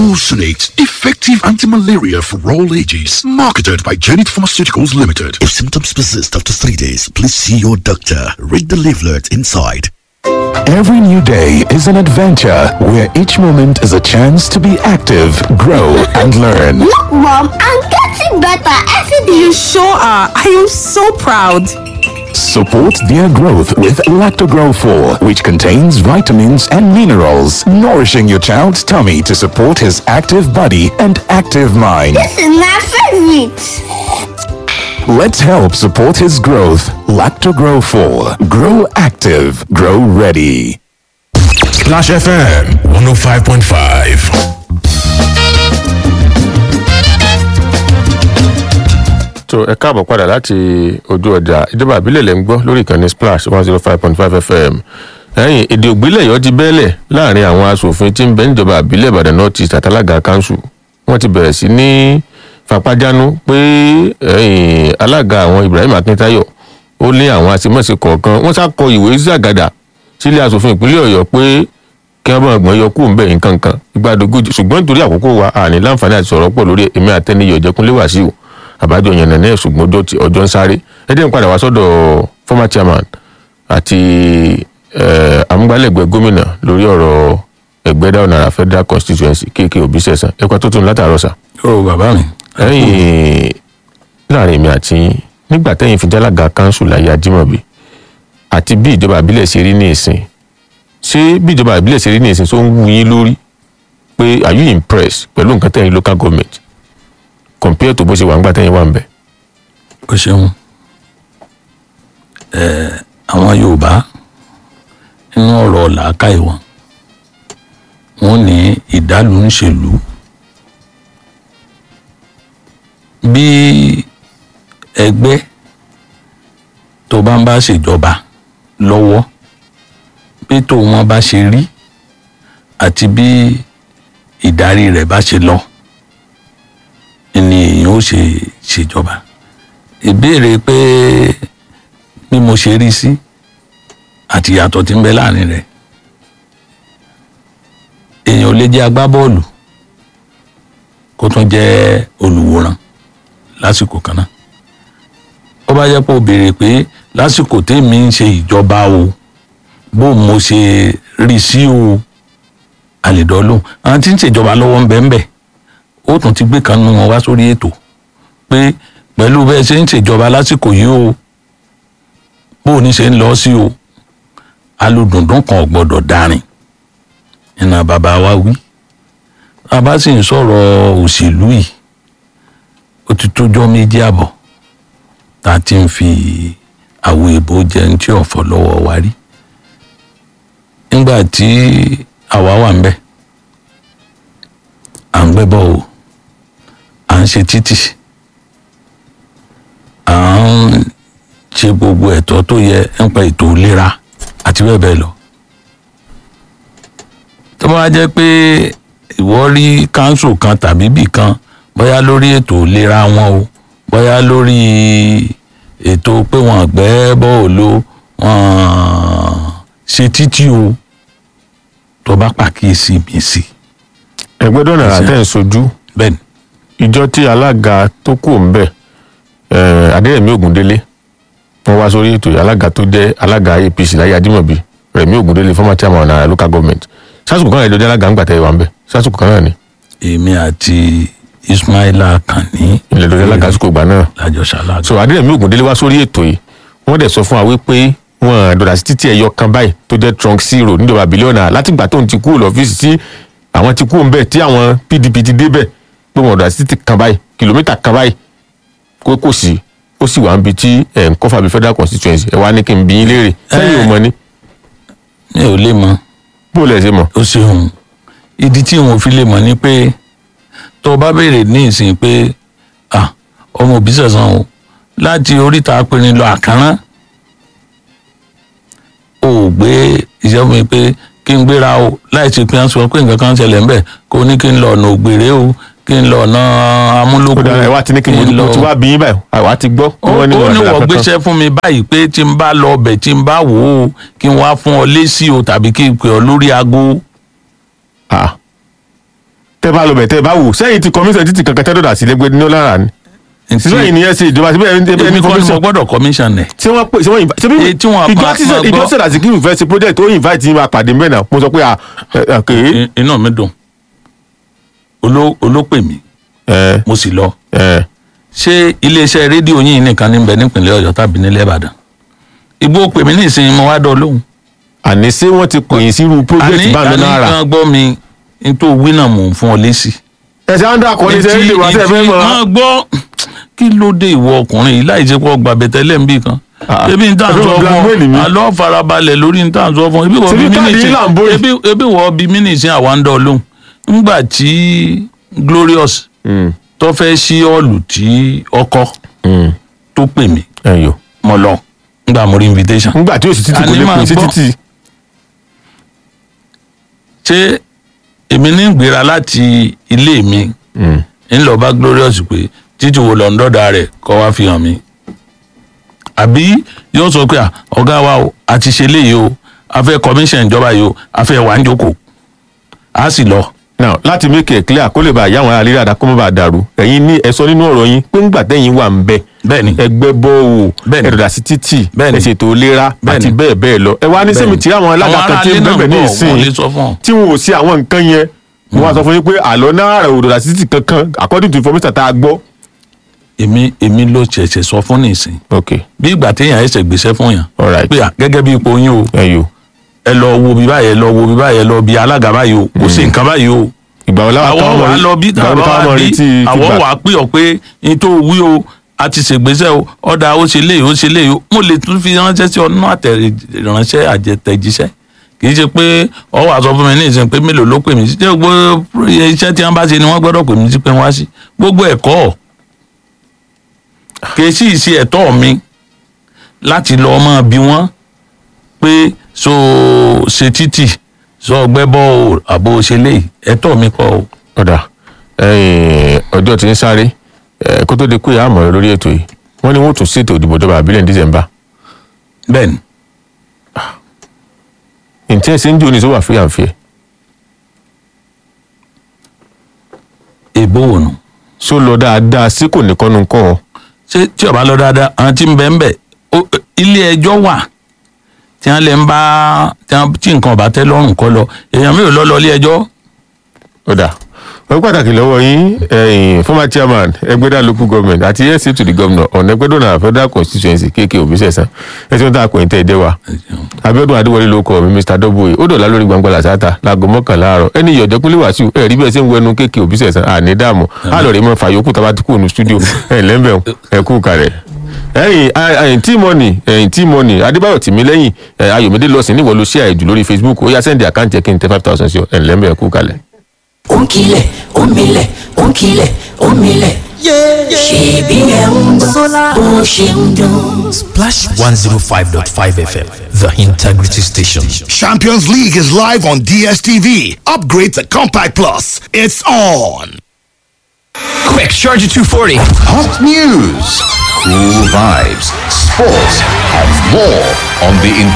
Glufosinate, effective anti-malaria for all ages. Marketed by Janet Pharmaceuticals Limited. If symptoms persist after three days, please see your doctor. Read the leaflet inside. Every new day is an adventure where each moment is a chance to be active, grow, and learn. Look, Mom, I'm getting better every day. You sure are. I am so proud. Support their growth with Lactogrow 4, which contains vitamins and minerals, nourishing your child's tummy to support his active body and active mind. This is my favorite. Let's help support his growth. Lactogrow 4. Grow active. Grow ready. Splash FM 105.5. tó ẹ káàbọ̀ padà láti ojú ọjà ìjọba àbílẹ̀ lẹ́ ń gbọ́ lórí ìkànnì splash one zero five point five fm ẹ̀yìn èdè ògbílẹ̀ yọ ti bẹ́ẹ̀lẹ̀ láàrin àwọn asòfin tí ń bẹ níjọba àbílẹ̀ ìbàdàn north east àtàlágà kanṣu wọ́n ti bẹ̀rẹ̀ sí ní fapájánú pé ẹ̀yìn alága àwọn ibrahim akintayo ó lé àwọn àtìmọ́sí kọ̀ọ̀kan wọ́n sá kọ ìwé zàgàdà sílé asòfin ìpínlẹ̀ ọ̀yọ́ pé kí wọ́n bá ọgbọ̀n yọ kúrò ńbẹ̀ nǹkan kan ìgbàdógójì ṣùgbọ́n nítorí àkókò wa àní láǹfààní àti sọ̀rọ̀ pọ̀ lórí èmi àtẹniyọ̀ jẹ́kúnlé wàsíù àbájọ yẹn nàní ṣùgbọ́n ọjọ́ tí ọjọ́ ń sáré ẹ jẹ́ n padà wá sọ́dọ̀ former chairman àti amúgbálẹ́gbẹ̀ẹ́ gómìnà lórí ọ̀rọ̀ ẹgbẹ́dá ọ̀nàrà federal constituency kéèké òbí sẹ̀sán ẹ̀kọ́ tó tún látàárọ̀ sà. ó bàbá mi. ẹ̀yìn láàrin èmi àti nígbà tẹ́yìn fi jálága kanṣu láyé ajímọ̀bí àti bí ìjọba àbílẹ̀ ṣe rí ní ìsìn ṣé bí ìjọba àbílẹ̀ ṣe rí ní ìsìn tó ń wú yín lórí pé are you impressed pẹ̀lú nǹkan tẹ́yìn local government compare to bó ṣe wà ń gbà tẹ́yìn wà ń bẹ̀. o ṣeun ẹ àwọn yorùbá nínú ọ̀rọ̀ làákàyè wọn wọn ní ìdálù ń ṣèlú bí ẹgbẹ́ tó bá ń bá ṣèjọba lọ́wọ́ bí tó wọn bá ṣe rí àti bí ìdarí rẹ̀ bá ṣe lọ ni èèyàn ó ṣe ṣèjọba ìbéèrè pé bí mo ṣe rí sí àti ìyàtọ̀ tí ń bẹ láàrin rẹ̀ èèyàn ò lè jẹ́ agbábọ́ọ̀lù kó tún jẹ́ olùwòran lásìkò kan náà ó bá jẹ́ pé o béèrè pé lásìkò tèmi ń ṣe ìjọba o bó mo ṣe rí sí o àlèdọ́lù àwọn tí ń ṣèjọba lọ́wọ́ ń bẹ ń bẹ ó tún ti gbé kan nínú wọn wá sórí ètò pé pẹ̀lú bẹ́ẹ̀ ṣe ń ṣèjọba lásìkò yìí o bó o ní ṣe ń lọ sí o alùdùndún kan ò gbọ́dọ̀ darin iná bàbá wa wí bàbá sì ń sọ̀rọ̀ òṣèlú yìí ó ti tójọ́ méjì àbọ̀ tá a ti ń fi àwo èbó jẹun tí ọ̀fọ̀ lọ́wọ́ wa rí nígbà tí àwa wà ń bẹ̀ à ń gbẹ́bọ̀ o à ń ṣe títì à ń ṣe gbogbo ẹ̀tọ́ tó yẹ nípa ètò ìlera àti bẹ́ẹ̀ bẹ́ẹ̀ lọ. tó bá jẹ́ pé ìwọ rí káńsù kan tàbí bì kan bóyá lórí ètò ìlera wọn o bóyá lórí ètò pé wọ́n gbẹ́ bọ́ọ̀lù wọ́n ṣe títì o tó bá pàkíyèsí mi sí. ẹgbẹ́ dọ̀nà àtẹ̀ ń sojú bẹ́ẹ̀ni ìjọ tí alága tó kù ń bẹ̀ adéyẹmí ògúndélé wọn wá sórí ètò yìí alága tó jẹ́ alága apc láyé adímọ̀bí rẹ̀mí ògúndélé former chairman ọ̀nà local government sásùkò kan náà ìjọba alága ń gbà tẹ̀yẹ̀ wá ń bẹ̀ sásùkò kan náà ni èmi àti ismaila kàní ilẹ̀ lórí alága sásùkò gbà náà lájọ ṣàlàyé. so adéyẹmí ògúndélé wá sórí ètò yìí wọ́n dẹ̀ sọ fún wa wípé wọn dọ̀dà sí títí ẹ̀yọ kan báyìí tó jẹ́ trunk zero níjọba bílíọ̀nù látìgbà tó ń ti kúrò lọ́fíìsì tí àwọn ti kúrò ń bẹ̀ tí àwọn pdp ti débẹ̀ pé wọn dọ̀dà sí títí kan báyìí kìlómítà kan báyìí kó kò sí ó sì wà níbi tí ẹ̀ ń kọ́fà bí federal constituency ẹ̀ wá ní kí n bí yín léèrè sẹ́yìn ò mọ̀ ni. mi ò lè mọ bó lẹ̀ ṣe mọ̀. ó ṣeun ìdí tí wọn ò fi lè mọ ni pé tó o bá béèrè ní ìsìn pé ah ọmọ òbí sẹ̀sán o láti oríta apẹ̀rin lọ àkàrán o ò gbé iṣẹ́ fún mi pé kí n gbéra o láì ṣe pé wọ́n sọ pé nǹkan kan ṣẹlẹ̀ ńbẹ̀ kó ní kí n lọ ọ̀nà ògbèrè o kí n lọ ọ̀nà amúlòkù ó dára ẹ̀ wá ti ní kí n mo ti wá bí yín báyìí àwa ti gbọ́. ó ó ní wọ́n gbéṣẹ́ fún mi báyìí pé tí n bá lọ ọbẹ̀ tí n bá wò ó kí n wá fún ọ lésì o tàbí kí n pè ọ lórí aago. tẹ́ bá lọ bẹ̀ tẹ́ bá wò sẹ́yìn ti commission títì kankan tẹ́ dọ̀dà sí lẹ́gbẹ̀ẹ́ ní ọlára ni síbẹ̀ yìí nìyẹn ṣe ìjọba síbẹ̀ ẹni ẹni èmi kọ́ ni mo commission gbọ́dọ̀ commission nẹ̀ tí wọ́n pè tí wọ́n invite Eh, tí wọ́n ìjọ pa- tí máa ìjọ gbọ́. sẹ̀dá sí kí n fẹ́ ṣe project tó invite yín máa pàdé mbẹ́ náà mo sọ pé à ẹ kè é I- inú mi dùn Oló- olópè mi ẹ mo sì lọ ẹ ṣé iléeṣẹ́ rédíò yín nìkan níbẹ̀ nípìnlẹ̀ ọ̀yọ́ tàbí nílẹ̀ ìbàdàn ìgbó pè mí nísìnyí mo wá dán lóhùn àní ṣé wọ́n ti pè yín sírú project àní bá ń lọ àní náírà kan gbọ́ mi n tó wí náà mò ń fún ọ lésì. ẹ̀sẹ̀ á ń dà kọ́ ní sẹ́yìn lè wá sẹ́yìn fẹ́ mọ́ máa gbọ́ kí ló dé ìwọ ọkùnrin yìí láì jẹ́ pé ọgbà bẹ̀tẹ́lẹ̀ ń bì kan Ah, ebi n tà ń ẹbí sọ wọn blackmail fún mi. ọ àlọ́ farabalẹ̀ lórí n tà ń sọ fún ọ ebi wọ́n Ṣebí bí káàdì yìí là ń bóyè. mínísì ebi wọ́n bí mínísì àwa ń dán lóhùn ńgbà tí glorious tó fẹ́ sí ọ́ọ̀lù tí ọkọ tó pè mí ẹ̀yọ́ mo lọ ńgbà mo rí invitation nígbà tí òsì títì kò Àní lè máa pè sí gbọ́. títì ṣé èmi ní gbéra láti ilé mi ń lọ bá glorious pé títí wo lọ́ńdọ́dà rẹ̀ kọ́ wá fi hàn mí àbí yóò sọ pé à, ọ̀gá wa o a ti ṣe léyìí o a fẹ́ commission ìjọba yìí o a fẹ́ wà ń jókòó a sì lọ. now láti make it clear kó lè bá àyàwọn ará rírà kó má bàa dàrú ẹ̀yin ní ẹ sọ nínú ọ̀rọ̀ yín pé ńgbà tẹ́yìn wà ń bẹ bẹ́ẹ̀ni ẹgbẹ́ bọ́ọ̀ Bẹ́ẹ̀ni. ẹ̀rọ̀dà sí títì Bẹ́ẹ̀ni. ẹ̀ṣètò ìlera Bẹ́ẹ̀ni. àti bẹ́ẹ̀ bẹ́ẹ̀ lọ ẹ wá ní sẹ́mi tí àwọn alága kan tí ń bẹ̀bẹ̀ ní ìsìn wọ́n lè sọ fún ọ. tí wọn ò sí àwọn nǹkan yẹn mo wá sọ fún yín pé àlọ́ náà rẹ̀ òdòdà sí títì kankan according to information tá a gbọ́. èmi èmi ló ṣẹ̀ṣẹ̀ sọ fún nìsín ok bí ìgbà téèyàn ẹsẹ̀ gbèsè fún yàn Alright. pé à, gẹ́gẹ́ bí ipò yín o ẹ̀yọ́ ẹ lọ wo bí báyìí ẹ lọ wo bí báyìí ẹ lọ bí alága báyìí o kò sí nǹkan báyìí o. ìgbà wo láwọn àwọn wà á lọ bí ìgbà wo àwọn káwọn wà mọ̀ á bí retí àwọn feedback? wà á pè ọ pé n tó wí o a ti ṣègbésẹ̀ o ọ̀dà ó ṣe léyìí ó ṣe léyìí o mo lè tún fi ránṣẹ́ sí ọ̀nà àtẹ̀ránṣẹ́ àjẹtẹ̀jíṣẹ́ kì í ṣe pé ọ wà sọ fún mi ní ìsìn pé mélòó ló pè mí sí ṣé gbogbo iṣẹ́ tí wọ́n bá ṣe ni wọ́n gbọ́dọ̀ pè mí sí pé wọ́n á sí gbogbo ẹ̀kọ́ kì í sì ṣe ẹ̀tọ́ mi láti lọ ọmọ bí wọ́n pé so ṣe títì sọ ọgbẹ́bọ̀ o àbò ṣe léyìí ẹ̀tọ́ mi kọ́ o. ọ̀dà ẹ̀yìn ọjọ́ tí ń sáré ẹ̀, kó tó di pé àmọ̀ rẹ lórí ètò yìí wọ́n ní wọ́n tún ṣètò ìdìbò ìjọba àbílẹ̀ ní december bẹ́ẹ̀ni ǹtí ẹ̀ ṣe ń jò ní sọ́wọ́ àfihàn àfihàn èbó wò nù. ṣó lọ dáadáa sí kò ní kọ́nu kọ́ ọ. ṣé tí ọba lọ dáadáa àwọn tí ń bẹ ń bẹ ó- ilé ẹjọ́ wà tí wọ́n lè ń bá tí wọ́n- tí nǹkan ọba tẹ́ lọ́rùn kọ́ lọ èèyàn mi ò lọ lọ ilé ẹjọ́ ọ̀dà wọ́n pàtàkì lọ́wọ́ yín ẹ̀yìn former chairman ẹgbẹ́dá local government àti ẹ̀sìn to the governor ọ̀nà ẹgbẹ́dọ̀nà federal constituency kéèké òbísẹ̀sán ẹ̀sìn wọn tá a pè ní tẹ́ ẹ dẹ́ wa abiodun adéwọlé ló kọ mi mr dọ́bùwé ó dọ̀la lórí gbangba làṣáta láago mọ́kànlá àárọ̀ ẹni yọ̀ jẹ́kúnlé wàásù ẹ̀ rí bẹ́ẹ̀ sẹ́ ń wẹnu kéèké òbísẹ̀sán àní dààmú àlọ́rẹ̀ mọ́ fàyókù tá a bá ti kúrò ní studio ẹ̀ lẹ́mbẹ̀ ẹ̀ kú kalẹ̀ ẹyìn ẹyìn tí mọ́nì ẹyìn tí mọ́nì adébáyọ̀ tìmí lẹ́yìn ẹ, ayọ̀mídé lọ́sìn níwọ̀ ló ṣí àìjù lórí facebook ó yá sẹ́ndì àkáǹtì ẹ̀ kí n tẹ five thousand sí ọ ẹ̀ lẹ́mbẹ̀ ẹ̀ kú kalẹ̀. Onkile, omile, onkile, omile. Ṣèbí ẹ̀ ń gbọ́ bó ṣe ń dún. Splash 105.5 FM, the integrity station. Champions League is live on DSTV. Upgrade to Compact Plus. It's on. Quick, Charger 240. Hot news, cool vibes, sports, and more on the